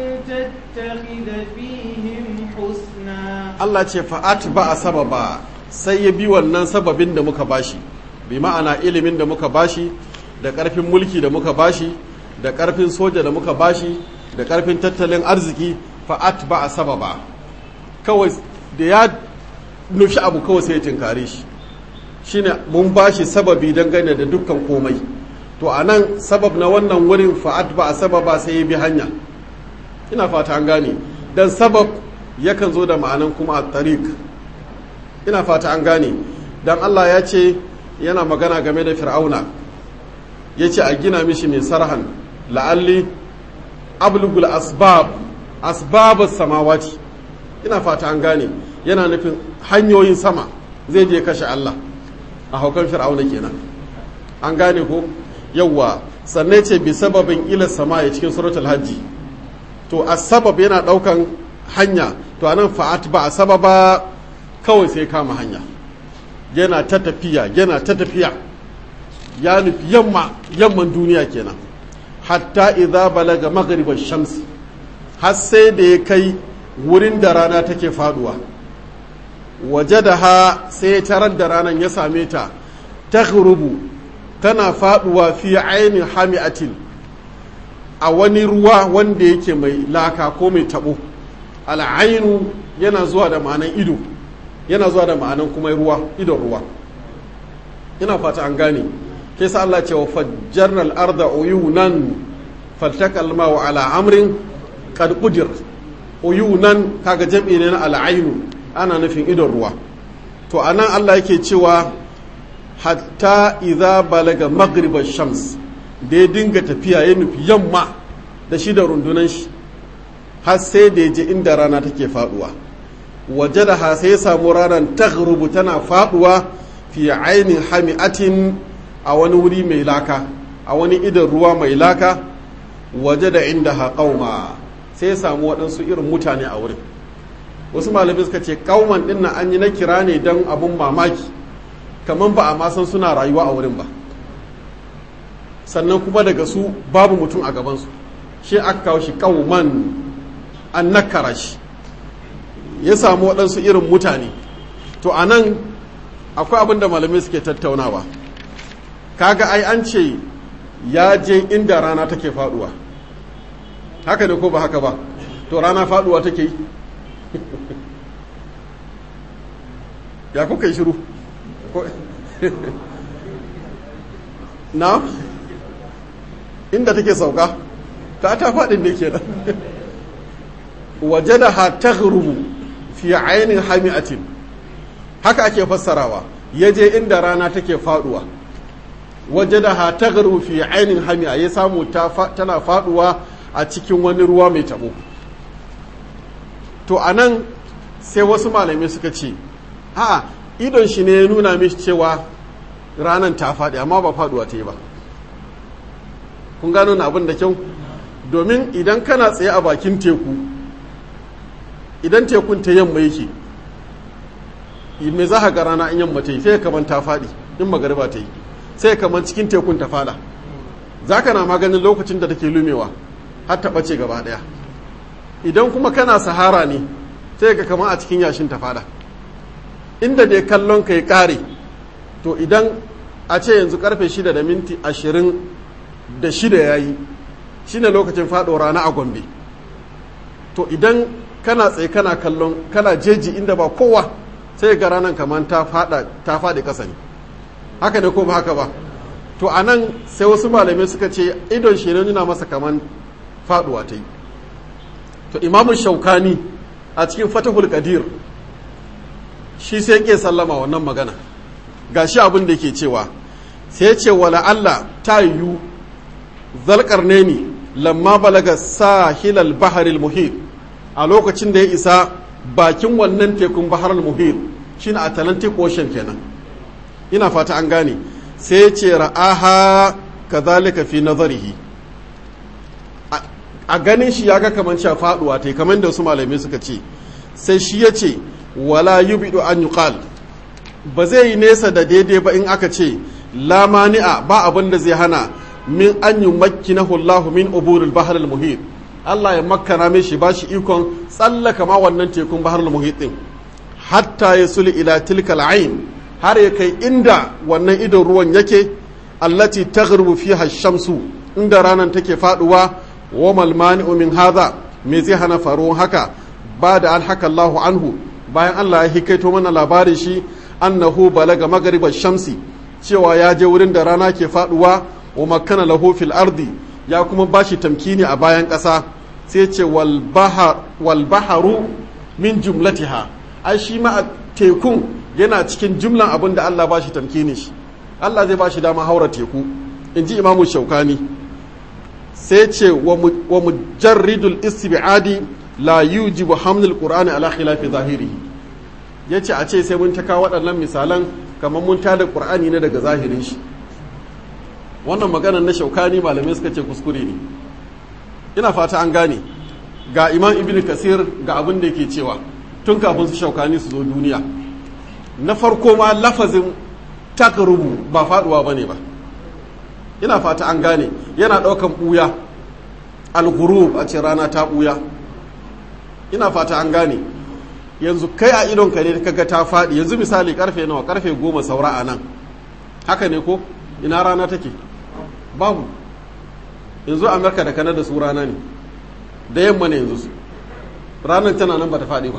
تتخذ فيهم حسنا Allah ce fa'at ba a sababa sai ya bi wannan sababin da muka bashi bi ma'ana ilimin da muka bashi da ƙarfin mulki da muka bashi da ƙarfin soja da muka bashi da ƙarfin tattalin arziki fa'at ba a sababa kawai da ya nufi abu kawai sai ya tinkare shi shine mun bashi sababi dangane da dukkan komai to a nan sabab na wannan wurin fa'at ba a sababa sai ya bi hanya ina fata an gane dan sabab yakan zo da ma'anan kuma a tariq ina fata an gane dan Allah ya ce yana magana game da fir'auna ya ce a gina mishi mai sarhan la'alli ablugul asbab asbabus samawati ina fata an gane yana nufin hanyoyin sama zai je kashe Allah a haukan fir'auna kenan an gane ko yawwa sannan ce bi sababin ila sama ya cikin suratul hajji to asbab yana daukan hanya to anan fa'at ba a sababa kawai sai kama hanya yana ta tafiya yana ta tafiya ya nufi yamma yamman duniya kenan hatta idza balaga maghribash shams har sai da ya kai wurin da rana take faduwa wajadaha sai ya tarar da ranar ya same ta taghrubu tana faduwa fi aini hami'atin a wani ruwa wanda yake mai laka ko mai tabo al'ainu yana zuwa da ma'anan ido yana zuwa da ma'anan kuma ruwa idon ruwa ina fata an gane ke sa Allah cewa fajjarna al-arda uyunan faltakal ma'u ala amrin qad qudir uyunan kaga jam'i ne na al'ainu ana nufin idon ruwa to anan Allah yake cewa hatta idza balaga maghriba shams da ya dinga tafiya ya nufi yamma da shi da rundunan shi har sai da ya je inda rana take faduwa waje da ha sai ya samu ranar taghrubu tana faduwa fi ainin hami'atin a wani wuri mai laka a wani idan ruwa mai laka waje da inda ha qauma sai ya samu waɗansu irin mutane a wurin wasu malamai suka ce kauman ɗin na an yi na kira ne don abun mamaki kamar ba a ma san suna rayuwa a wurin ba sannan kuma daga su babu mutum a gabansu shi aka kawo shi kauman an nakara shi ya samu waɗansu irin mutane to a nan akwai abin da malamai suke tattaunawa kaga ai an ce ya je inda rana take faduwa haka ne ko ba haka ba to rana faduwa take yi ya kuka yi shiru na inda take sauka ta ta faɗin ne ke waje da ha ta fi ainihin hami'atin haka ake fassarawa ya je inda rana take faduwa waje da ha ta fi ainihin hami'a ya samu tana faduwa a cikin wani ruwa mai tabo to a nan sai wasu malamai suka ce a idon shi ne ya nuna mishi cewa ranar ta faɗi amma ba faɗuwa ta yi ba kun gano na abin da kyau domin idan kana tsaye a bakin teku idan tekun ta yamma yake me za ga rana in yamma ta yi sai kaman ta faɗi in magariba ta yi sai kaman cikin tekun ta faɗa za ka na maganin lokacin da take lumewa har ta ɓace gaba ɗaya idan kuma kana sahara ne sai ka kama a cikin yashin ta faɗa inda dai kallon ka ya ƙare to idan a ce yanzu karfe shida da minti ashirin da shida ya yi shi ne lokacin faɗo rana a gombe to idan kana tsaye kana kallon kana jeji inda ba kowa sai ga ranar kamar ta faɗi ƙasa ne haka ne ko ba haka ba to a nan sai wasu malamai suka ce idon shi nuna masa kamar faɗuwa ta yi to imamun shaukani a cikin fatahul qadir shi sai ke sallama wannan magana gashi abin da yake cewa sai ce wala Allah ta yiwu zalƙarne ni lamma balaga sahilal baharil muhit a lokacin da ya isa bakin wannan tekun baharil muhit shine Atlantic Ocean kenan ina fata an gane sai ya ce ra'aha kazalika fi nazarihi a ganin shi ya ga kamar cewa faduwa ta kamar da su malamai suka ce sai shi ya ce wala yubidu an yuqal ba zai yi nesa da daidai ba in aka ce la mani'a ba abin da zai hana min an yi makkinahu Allahu min uburil bahar al-muhit Allah ya makkana mai shi bashi ikon tsallaka ma wannan tekun bahar al-muhit din hatta ya suli ila tilkal ain har ya kai inda wannan idon ruwan yake allati taghrubu fiha shamsu inda ranar take faduwa wa mal mani'u min hadha me zai hana faruwan haka ba da alhaka Allahu anhu bayan Allah ya hikaito mana labarin shi annahu balaga magriba shamsi cewa ya je wurin da rana ke faduwa wa makkana lahu fil ardi ya kuma bashi tamkini a bayan ƙasa sai ce wal baharu min jumlatiha ai shi ma tekun yana cikin jumlan abin da Allah bashi tamkini shi Allah zai bashi dama haura teku in ji imamu shaukani sai ce wa mujarridul istibadi la yujibu hamdul qur'ani ala khilafi zahirihi yace a ce sai mun ta kawo waɗannan misalan kamar mun tada qur'ani ne daga zahirin shi wannan maganar na shaukani malamai suka ce kuskure ne ina fata an gane ga imam ibn kasir ga abin da yake cewa tun kafin su shaukani su zo duniya na farko ma lafazin takrubu ba faduwa bane ba ina fata an gane yana daukan buya al-ghurub a ce rana ta buya ina fata an gane yanzu kai a idon ka ne kaga ta fadi yanzu misali karfe nawa karfe goma saura a nan haka ne ko ina rana take babu yanzu amurka da kanada su rana ne da yamma ne yanzu su ranar tana nan ba ta faɗi ba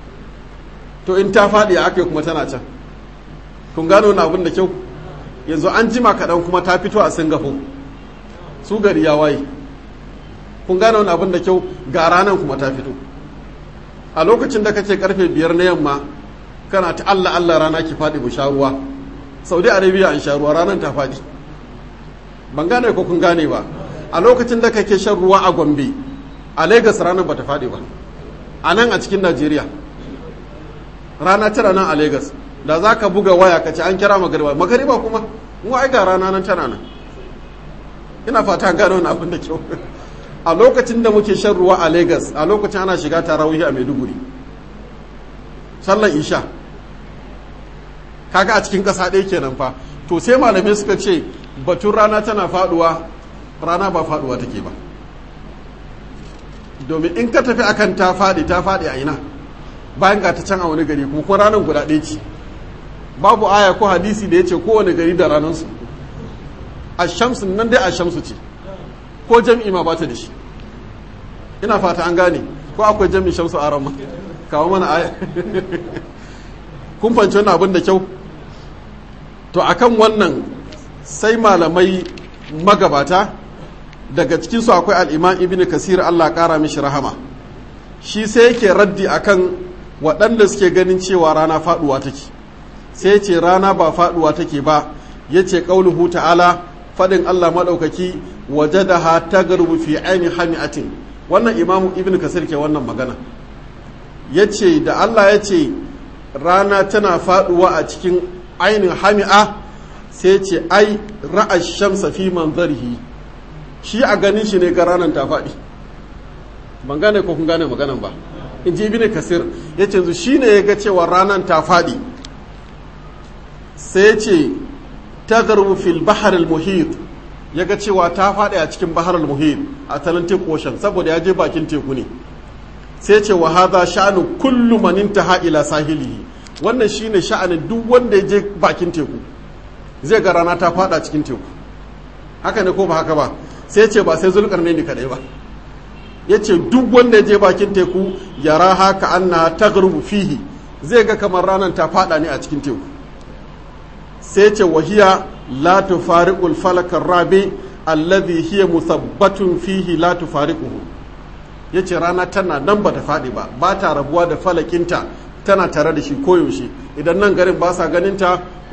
to in ta faɗi a aka kuma tana can kun gano wani abin da kyau yanzu an jima kaɗan kuma ta fito a singapore su gari ya waye kun gano wani abin da kyau ga ranar kuma ta fito a lokacin da kace karfe biyar na yamma kana ta allah allah rana ki faɗi mu sha ruwa saudi arabia an sha ruwa ranar ta faɗi ban gane ko kun gane ba a lokacin da kake shan ruwa a gombe a lagos ranar ba ta faɗi ba a nan a cikin najeriya rana tana nan a lagos da za ka buga waya ka ce an kira magariba magariba kuma mu ai ga rana nan tana nan ina fata gane wani abin da kyau a lokacin da muke shan ruwa a lagos a lokacin ana shiga tarawih a maiduguri sallan isha kaga a cikin ƙasa ɗaya kenan fa to sai malamai suka ce batun rana tana faduwa rana ba faduwa take ba domin in ka tafi akan ta faɗi ta faɗi a ina bayan ga ta can a wani gari kuma kuma ranar guda ɗaya ce babu aya ko hadisi da ya ce kowane gari da ranarsu a shamsu nan dai a shamsu ce ko jam'i ma ba ta da shi ina fata an gane ko akwai jam'i shamsu a ramma kawo mana aya kun fanci wannan abin da kyau to akan wannan sai malamai magabata daga cikinsu akwai al'imam ibn kasir Allah ƙara mishi rahama shi sai yake raddi akan waɗanda suke ganin cewa rana faɗuwa take sai ce rana ba faɗuwa take ba ya ce ƙauluhu ta'ala faɗin Allah maɗaukaki waje da ha ta garbu fi aini hami'atin wannan imamu ibn kasir ke wannan magana ya ce da Allah ya ce rana tana faɗuwa a cikin ainin hami'a sai ce ai ra'a shamsa fi manzarihi shi a ganin shi ne ga ranar ta faɗi ban gane ko kun gane maganan ba in ji ibn kasir ya ce shi ne ya ga cewa ranar ta faɗi sai ce ta garbu fil bahar al-muhit ya ga cewa ta faɗi a cikin bahar al-muhit a Atlantic Ocean saboda ya je bakin teku ne sai ce wa hadha sha'anu kullu man intaha ila sahilihi wannan shine sha'anin duk wanda ya je bakin teku zai ga rana ta fada cikin teku haka ne ko ba haka ba sai ce ba sai zulkarne ne kadai ba ya ce duk wanda ya je bakin teku ya raha ka anna taghrubu fihi zai ga kamar ranar ta fada ne a cikin teku sai ce wahiya la tufariqul falakar rabi alladhi hiya musabbatun fihi la tufariquhu yace rana tana nan bata fadi ba ba ta rabuwa da falakinta tana tare da shi koyaushe idan nan garin ba sa ganinta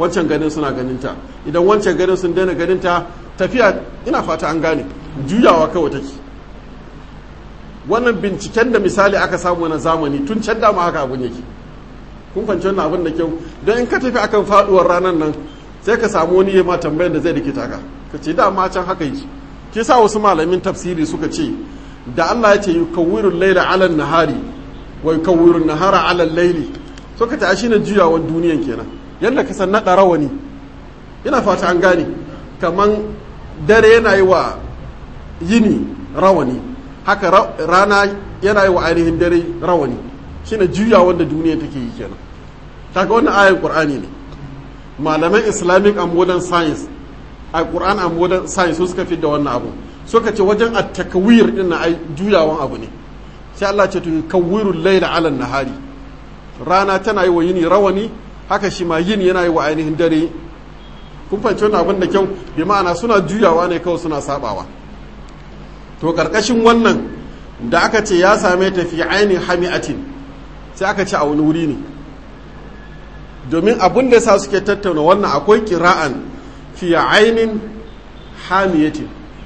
wancan ganin suna ganinta idan wancan ganin sun daina ganinta tafiya ina fata an gane juyawa kawai take wannan binciken da misali aka samu na zamani tun can dama haka abun yake kun fahimci wannan abin da kyau don in ka tafi akan faduwar ranar nan sai ka samu wani ya ma tambayar da zai rikita ka ka ce dama can haka yake ke sa wasu malamin tafsiri suka ce da Allah ya ce yukawwirul laila ala nahari wa yukawwirun nahara ala laili suka ta shi ne juyawan duniyan kenan yadda ka san naɗa rawani ina fata an gane kaman dare yana yi wa yini rawani haka rana yana yi wa ainihin dare rawani shine juyawan da duniya take yi kenan kaga wannan ayan qur'ani ne malaman islamic and modern science a qur'an and modern science su suka da wannan abu suka ce wajen at-takwir din na ai juyawan abu ne sai Allah ce to kawwirul layla ala nahari rana tana yi wa yini rawani haka shi ma yini yana yi wa ainihin dare kun fahimci wannan abin da kyau bi ma'ana suna juyawa ne kawai suna sabawa to karkashin wannan da aka ce ya same ta fi ainihin hami'atin sai aka ce a wani wuri ne domin abin da sa suke tattauna wannan akwai kira'an fi ainihin hamiyatin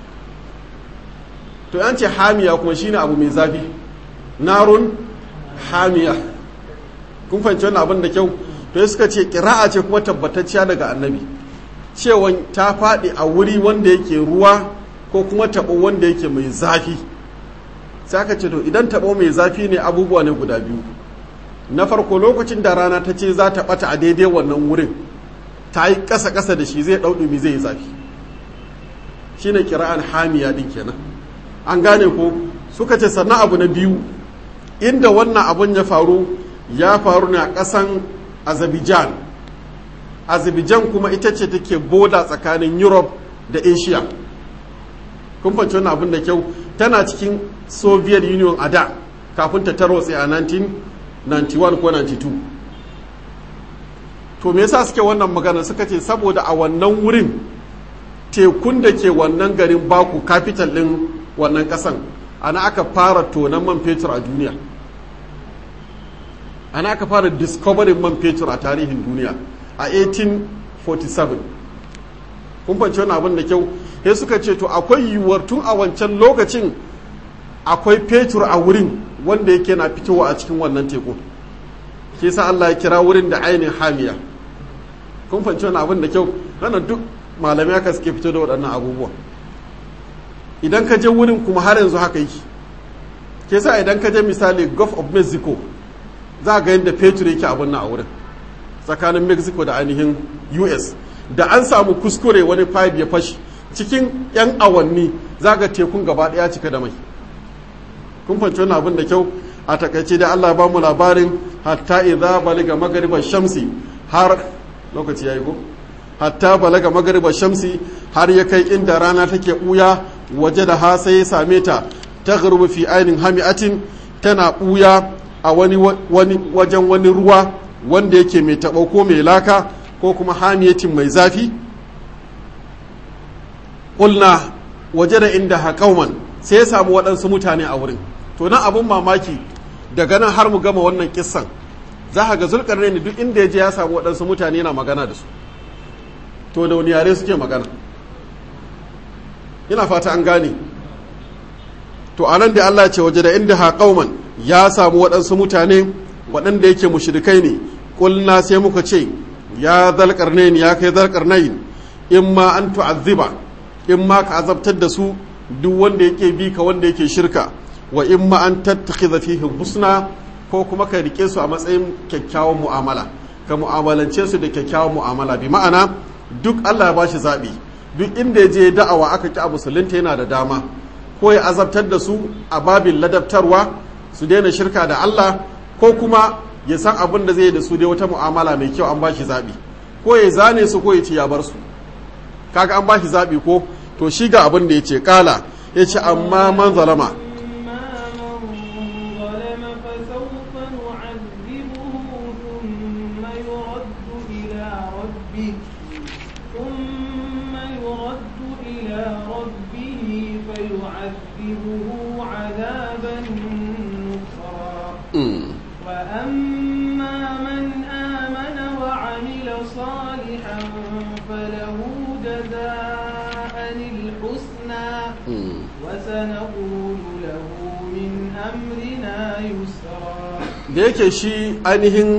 to yan ce hamiya kuma shine abu mai zafi narun hamiya kun fahimci wannan abin da kyau to suka ce kira'a ce kuma tabbatacciya daga annabi cewa ta faɗi a wuri wanda yake ruwa ko kuma taɓo wanda yake mai zafi sai aka ce to idan taɓo mai zafi ne abubuwa ne guda biyu na farko lokacin da rana ta ce za ta ɓata a daidai wannan wurin ta yi ƙasa-ƙasa da shi zai ɗauɗumi zai yi zafi shi ne kira'an hamiya ɗin kenan an gane ko suka ce sannan abu na biyu inda wannan abun ya faru ya faru ne a ƙasan azerbaijan azerbaijan kuma ita ce take boda tsakanin europe da asia kun fahimci wannan abin da kyau tana cikin soviet union a da kafin ta tarwatse a 1991 ko 92 to me yasa suke wannan magana suka ce saboda a wannan wurin tekun da ke wannan garin baku capital din wannan kasan ana aka fara tonan man fetur a duniya ana aka fara discovering man fetur a tarihin duniya a 1847 kun fahimci wani abin da kyau sai suka ce to akwai yiwuwar tun a wancan lokacin akwai fetur a wurin wanda yake na fitowa a cikin wannan teku ke sa Allah ya kira wurin da ainihin hamiya kun fahimci wani abin da kyau wannan duk malamai aka suke fito da waɗannan abubuwa idan ka je wurin kuma har yanzu haka yake ke sa idan ka je misali gulf of mexico za ga yadda fetur yake abin nan a wurin tsakanin mexico da ainihin us da an samu kuskure wani pipe ya fashi cikin 'yan awanni za ga tekun gaba daya cika da mai kun fahimci wannan abin da kyau a takaice da allah ba mu labarin hatta idza baliga magariba shamsi har lokaci yayi ko hatta balaga magariba shamsi har ya kai inda rana take buya waje da ha sai ya same ta ta fi ainin hami'atin tana buya a wani wajen wani ruwa wanda yake mai taɓo ko mai laka ko kuma hamiyatin mai zafi ƙulna waje da inda haƙauman sai ya samu waɗansu mutane a wurin to nan abin mamaki daga nan har mu gama wannan kissan za ka ga zulkar ne duk inda ya je ya samu waɗansu mutane yana magana da su to da wani yare suke magana ina fata an gane to anan da Allah ce waje da inda haƙauman ya samu waɗansu mutane waɗanda yake mushrikai ne ƙulna sai muka ce ya zalƙarnain ya kai zalƙarnain in ma an tu'azziba in ma ka azabtar da su duk wanda yake bi ka wanda yake shirka wa in ma an tattakhidha fihim husna ko kuma ka rike su a matsayin kyakkyawan mu'amala ka mu'amalance su da kyakkyawan mu'amala bi ma'ana duk Allah ya bashi zabi duk inda ya je da'awa aka ki a musulunta yana da dama ko ya azabtar da su a babin ladabtarwa su daina shirka da Allah ko kuma ya san abin da zai da su dai wata mu'amala mai kyau an bashi zaɓi ko ya zane su ko ya ce ya bar su kaga an bashi zaɓi ko to shi ga abin da ya ce kala ya ce amma man zalama وأما من آمن وعمل صالحا صالحا فله جزاء الحسنى وسنقول له من أمرنا يسرا da yake shi ainihin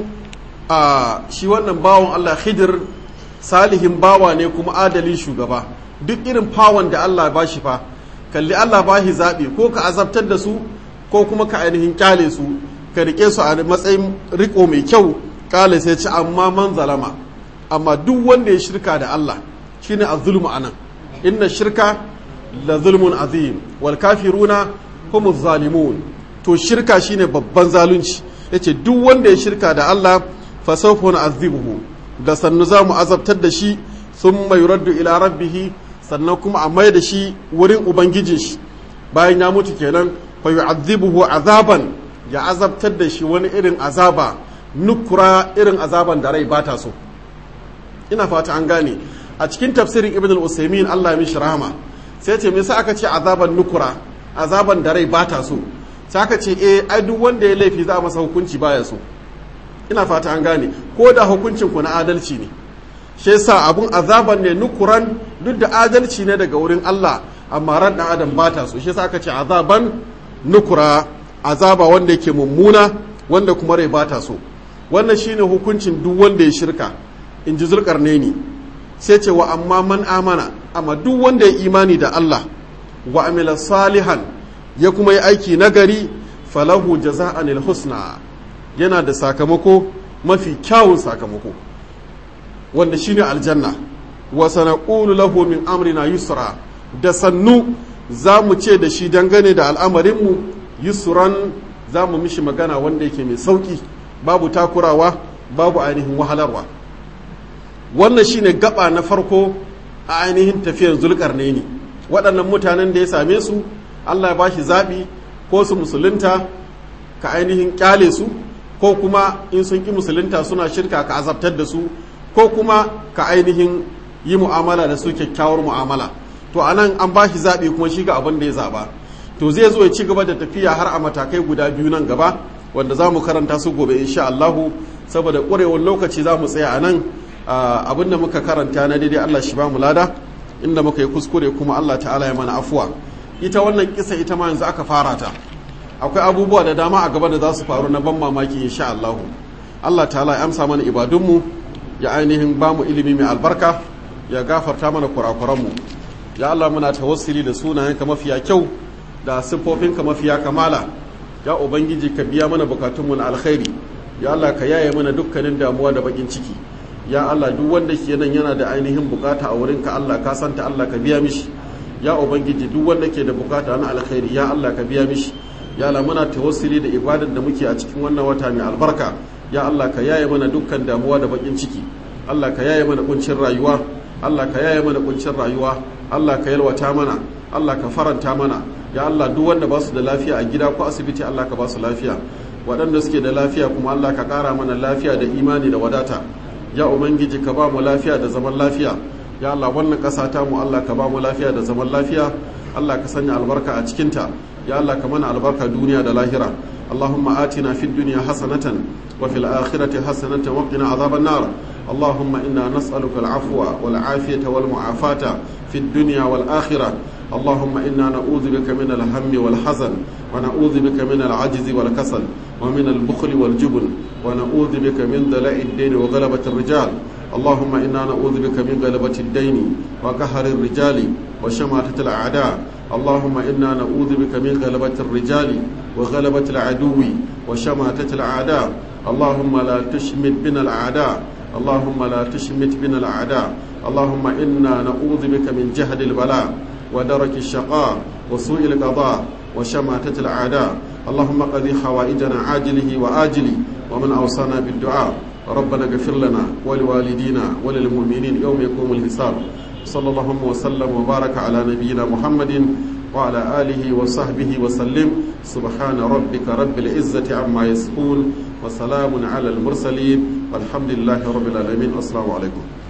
a shi wannan bawan Allah khidir salihin bawa ne kuma adalin shugaba duk irin fawon da Allah ba shi fa kalli Allah ba shi zaɓi ko ka azabtar da su ko kuma ka ainihin kyale su ka rike su a matsayin riko mai kyau kale sai ci amma man zalama amma duk wanda ya shirka da Allah shine az-zulmu anan inna shirka la zulmun azim wal kafiruna humu zalimun to shirka shine babban zalunci yace duk wanda ya shirka da Allah fa sawfa na'adhibuhu da sannu za mu azabtar da shi thumma yuraddu ila rabbih sannan kuma a mai da shi wurin ubangijin shi bayan ya mutu kenan fa yu'adhibuhu azaban ya azabtar da shi wani irin azaba nukura irin azaban da rai bata so ina fata an gane a cikin tafsirin ibn al-usaymin Allah ya mishi rahama sai ce me yasa aka ce azaban nukura azaban da rai bata so sai aka ce eh ai duk wanda ya laifi za a masa hukunci baya so ina fata an gane ko da hukuncin ku na adalci ne shi yasa abun azaban ne nukuran duk da adalci ne daga wurin Allah amma ran dan adam bata so shi yasa aka ce azaban nukura azaba wanda yake mummuna wanda kuma rai bata so wannan shine hukuncin duk wanda ya shirka in ji zulkarnaini sai ce wa amma man amana amma duk wanda ya imani da Allah wa amila salihan ya kuma yi aiki nagari falahu jaza'an husna yana da sakamako mafi kyawun sakamako wanda shine aljanna wa sanaqulu lahu min amrina yusra da sannu za mu ce da shi dangane da al'amarinmu yusran za mu mishi magana wanda yake mai sauki babu takurawa babu ainihin wahalarwa wannan shine gaba na farko a ainihin tafiyar zulkarnaini waɗannan mutanen da ya same su allah ya ba shi zaɓi ko su musulunta ka ainihin ƙyale su ko kuma in sun ƙi musulunta suna shirka ka azabtar da su ko kuma ka ainihin yi mu'amala da su kyakkyawar mu'amala to a nan an ba shi zaɓi kuma shi ga abin da ya zaɓa to zai zo ya ci gaba da tafiya har a matakai guda biyu nan gaba wanda za mu karanta su gobe insha Allahu saboda ƙwarewar lokaci za mu tsaya a nan abin da muka karanta na daidai Allah shi ba mu lada inda muka yi kuskure kuma Allah ta'ala ya mana afuwa ita wannan kisa ita ma yanzu aka fara ta akwai abubuwa da dama a gaba da za su faru na ban mamaki insha Allahu Allah ta'ala ya amsa mana ibadunmu ya ainihin ba mu ilimi mai albarka ya gafarta mana kurakuranmu ya Allah muna tawassuli da sunayenka mafiya kyau da siffofinka mafiya kamala ya ubangiji ka biya mana bukatunmu na alkhairi ya Allah ka yaye mana dukkanin damuwa da bakin ciki ya Allah duk wanda ke nan yana da ainihin bukata a wurinka Allah ka santa Allah ka biya mishi ya ubangiji duk wanda ke da bukata na alkhairi ya Allah ka biya mishi ya Allah muna tawassuli da ibadar da muke a cikin wannan wata mai albarka ya Allah ka yaye mana dukkan damuwa da bakin ciki Allah ka yaye mana kuncin rayuwa Allah ka yaye mana kuncin rayuwa Allah ka yalwata mana Allah ka faranta mana ya Allah duk wanda ba su da lafiya a gida ko asibiti Allah ka ba su lafiya waɗanda suke da lafiya kuma Allah ka ƙara mana lafiya da imani da wadata ya ubangiji ka ba mu lafiya da zaman lafiya ya Allah wannan ƙasa ta mu Allah ka ba mu lafiya da zaman lafiya Allah ka sanya albarka a cikinta ya Allah ka mana albarka duniya da lahira اللهم آتنا في الدنيا حسنة وفي الآخرة حسنة وقنا عذاب النار اللهم إنا نسألك العفو والعافية والمعافاة في الدنيا والآخرة اللهم إنا نعوذ بك من الهم والحزن ونعوذ بك من العجز والكسل ومن البخل والجبن ونعوذ بك من دلاء الدين وغلبة الرجال اللهم إنا نعوذ بك من غلبة الدين وقهر الرجال وشماتة الأعداء اللهم إنا نعوذ بك من غلبة الرجال وغلبة العدو وشماتة الأعداء اللهم لا تشمت بنا الأعداء اللهم لا تشمت بنا الأعداء اللهم إنا نعوذ بك من جهد البلاء ودرك الشقاء وسوء القضاء وشماتة الأعداء اللهم قضي حوائجنا عاجله وآجله ومن أوصانا بالدعاء ربنا اغفر لنا ولوالدينا وللمؤمنين يوم يقوم الحساب صلى الله وسلم وبارك على نبينا محمد وعلى آله وصحبه وسلم سبحان ربك رب العزة عما يصفون وسلام على المرسلين والحمد لله رب العالمين السلام عليكم